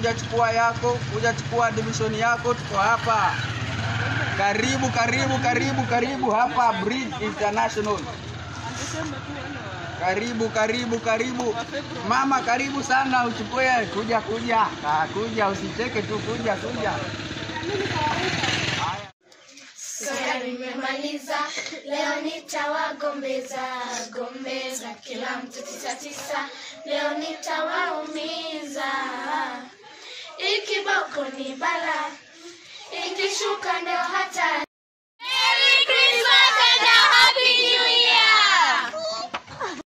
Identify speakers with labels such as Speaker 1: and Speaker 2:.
Speaker 1: kuja chukua yako, kuja chukua division yako, tuko hapa. Karibu, karibu, karibu, karibu hapa Bridge International. Karibu, karibu, karibu. Mama, karibu sana uchukue. Kuja, kuja. Ah, kuja, usicheke tu, kuja, kuja.
Speaker 2: Soya nimemaliza, leo nitawagombeza gombeza, kila mtu tisa tisa, leo nitawaumiza. Ikiboko ni bala, ikishuka ndio